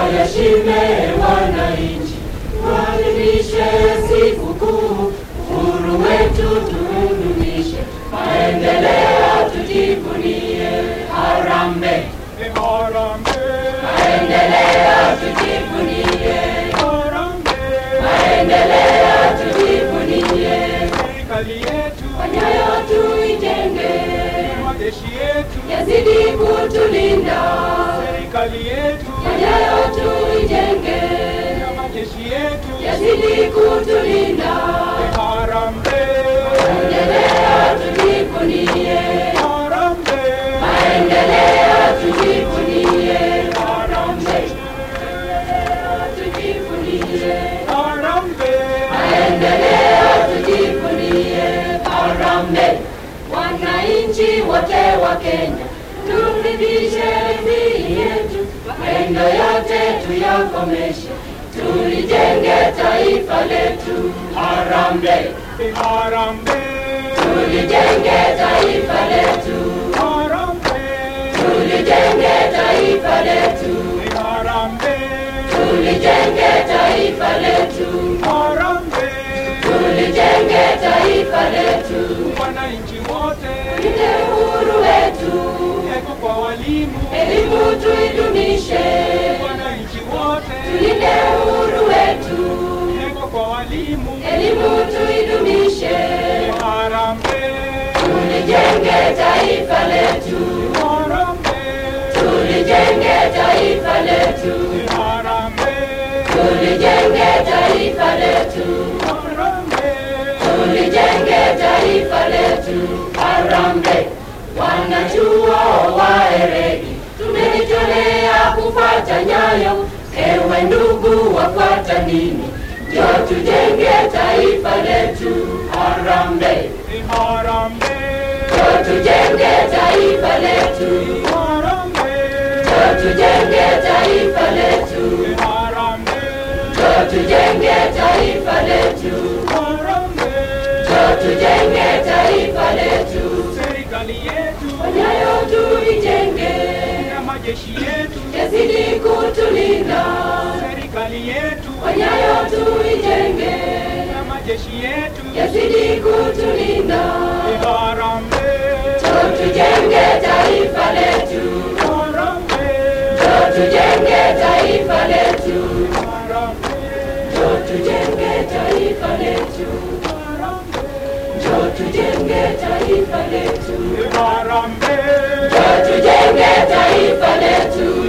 waheshime wananchi, tuadhimishe sikukuu, uhuru wetu tuudumishe, maendeleo tujivunie. Harambee, maendeleo tujivunie, maendeleo tujivunie, Serikali yetu, Nyayo tuijenge, majeshi yetu, yazidi kutulinda, serikali yetu, Nyayo tuijenge, majeshi yetu, yazidi kutulinda, Harambee, maendeleo tujivunie, harambee, maendeleo tujivunie, Harambee, tujivunie, harambee, maendeleo tujivunie, Harambee. Wananchi wote wa Kenya, turidhishe nchi yetu, maendo yote tuyakomeshe, tulijenge taifa letu. Harambee, harambee, tulijenge taifa letu, harambee, tulijenge taifa letu, harambee, tulijenge taifa letu, harambee, tulijenge taifa letu, wananchi wote, tulinde uhuru wetu, eko kwa walimu, elimu tuidumishe, wananchi wote, tulinde uhuru wetu, eko kwa walimu, elimu tuidumishe, harambee, tulijenge taifa letu, harambee, tulijenge taifa letu, harambee, tulijenge taifa letu, harambee, tulijenge taifa letu. Harambee, wanachuo waeregi, tumejitolea kufuata nyayo. Ewe ndugu, wafuata nini? Ndio tujenge taifa letu. Harambee, harambee, ndio tujenge taifa letu, harambee, ndio tujenge taifa letu, harambee, ndio tujenge taifa letu, harambee, ndio tujenge taifa letu. serikali yetu Nyayo tuijenge, na majeshi yetu, yazidi kutulinda. serikali yetu Nyayo tuijenge, na majeshi yetu, yazidi kutulinda. harambee, Ndio tujenge taifa letu, harambee, ndio tujenge taifa letu, harambee, ndio tujenge taifa letu, harambee, ndio tujenge taifa letu, harambee, ndio tujenge taifa letu.